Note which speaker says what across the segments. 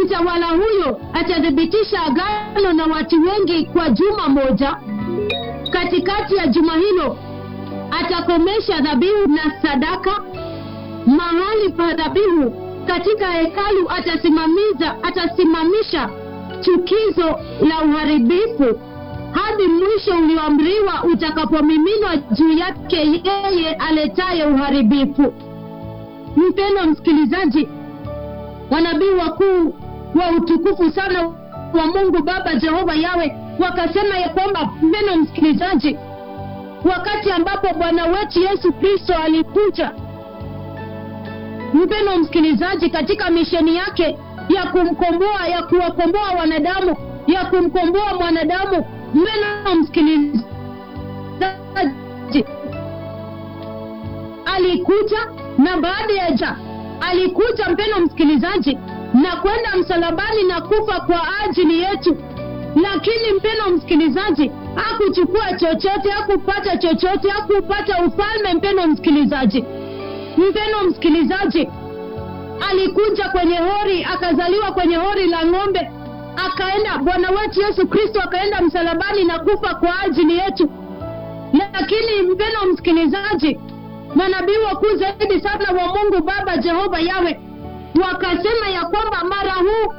Speaker 1: mtawala huyo atathibitisha agano na watu wengi kwa juma moja katikati ya juma hilo atakomesha dhabihu na sadaka mahali pa dhabihu katika hekalu atasimamiza atasimamisha chukizo la uharibifu hadi mwisho ulioamriwa utakapomiminwa juu yake yeye aletaye uharibifu mpendo msikilizaji wanabii wakuu wa utukufu sana wa mungu baba jehova yawe wakasema ya kwamba mpendo msikilizaji wakati ambapo bwana wetu yesu kristo alikuja mpendo msikilizaji katika misheni yake ya kumkomboa ya kuwakomboa wanadamu ya kumkomboa mwanadamu mpendo msikilizaji alikuja na baada ya ja alikuja mpendo msikilizaji na kwenda msalabani na kufa kwa ajili yetu lakini mpendo msikilizaji hakuchukua chochote hakupata chochote hakupata ufalme mpendo msikilizaji mpendo msikilizaji alikuja kwenye hori akazaliwa kwenye hori la ng'ombe akaenda bwana wetu yesu kristo akaenda msalabani na kufa kwa ajili yetu lakini mpendo msikilizaji manabii wakuu zaidi sana wa mungu baba jehova yawe wakasema ya kwamba mara huu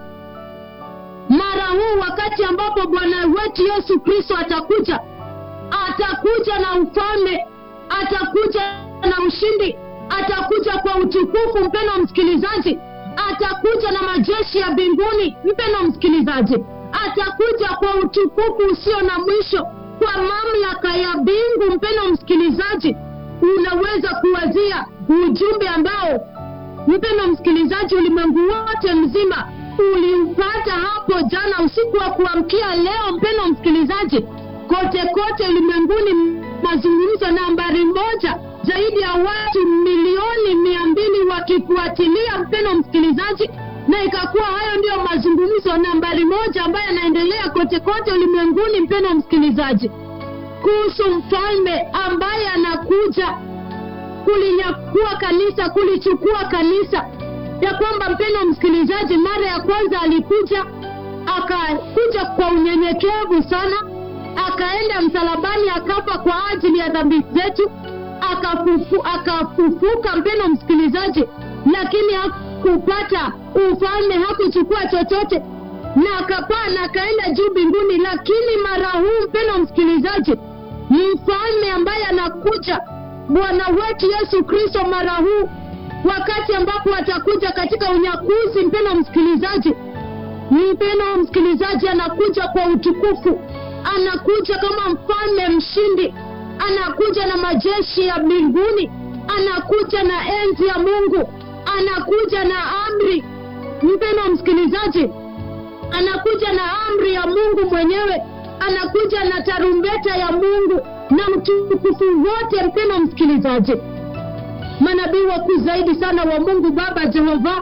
Speaker 1: mara huu wakati ambapo bwana wetu yesu kristo atakuja atakuja na ufalme atakuja na ushindi atakuja kwa utukufu mpendo msikilizaji atakuja na majeshi ya mbinguni mpendo msikilizaji atakuja kwa utukufu usio na mwisho kwa mamlaka ya mbingu mpendo msikilizaji unaweza kuwazia ujumbe ambao mpendo msikilizaji ulimwengu wote mzima uliupata hapo jana usiku wa kuamkia leo mpendo msikilizaji kote kote ulimwenguni mazungumzo nambari moja zaidi ya watu milioni mia mbili wakifuatilia mpendo msikilizaji na ikakuwa hayo ndiyo mazungumzo nambari moja ambayo yanaendelea kote kote ulimwenguni mpendo msikilizaji kuhusu mfalme ambaye anakuja kulinyakua kanisa kulichukua kanisa ya kwamba mpendo msikilizaji mara ya kwanza alikuja akakuja kwa unyenyekevu sana akaenda msalabani akafa kwa ajili ya dhambi zetu akafufu, akafufuka mpendo msikilizaji lakini hakupata ufalme hakuchukua chochote na akapaa na akaenda juu mbinguni lakini mara huu mpendo msikilizaji mfalme ambaye anakuja bwana wetu yesu kristo mara huu wakati ambapo atakuja katika unyakuzi mpendo msikilizaji mpendo msikilizaji anakuja kwa utukufu anakuja kama mfalme mshindi anakuja na majeshi ya mbinguni anakuja na enzi ya mungu anakuja na amri mpendo msikilizaji anakuja na amri ya mungu mwenyewe anakuja na tarumbeta ya mungu na mtukufu wote mpendo msikilizaji manabii wakuu zaidi sana wa mungu baba jehova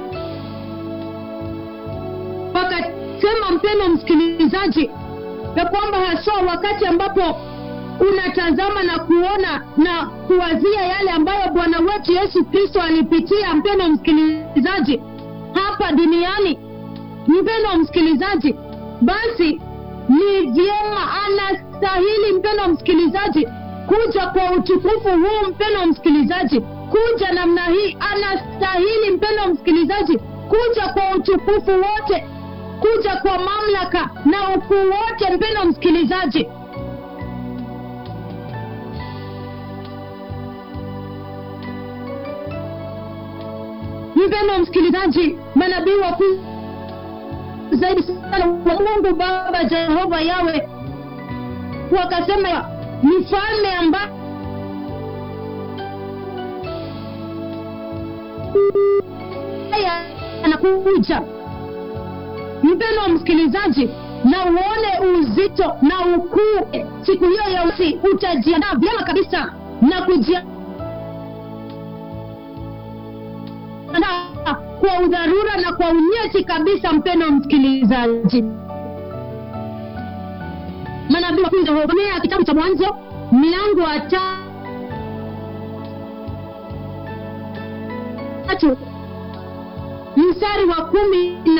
Speaker 1: wakasema mpendo msikilizaji ya kwamba haswa wakati ambapo unatazama na kuona na kuwazia yale ambayo bwana wetu yesu kristo alipitia mpendo msikilizaji hapa duniani mpendo msikilizaji basi ni vyema anastahili mpendo msikilizaji kuja kwa utukufu huu mpendo msikilizaji kuja namna hii anastahili mpendo msikilizaji kuja kwa utukufu wote kuja kwa mamlaka na ukuu wote mpendo msikilizaji mpendo msikilizaji manabii wakuu zaidi sana wa mungu baba jehova yawe wakasema mfalme ambaye anakuja mpendo wa msikilizaji na uone uzito na ukuu siku hiyo ya usi utajiandaa vyema kabisa na kujiandaa kwa udharura na kwa unyeti kabisa mpendo msikilizaji manabii wakuomea kitabu cha mwanzo mlango wa tatu mstari wa kumi na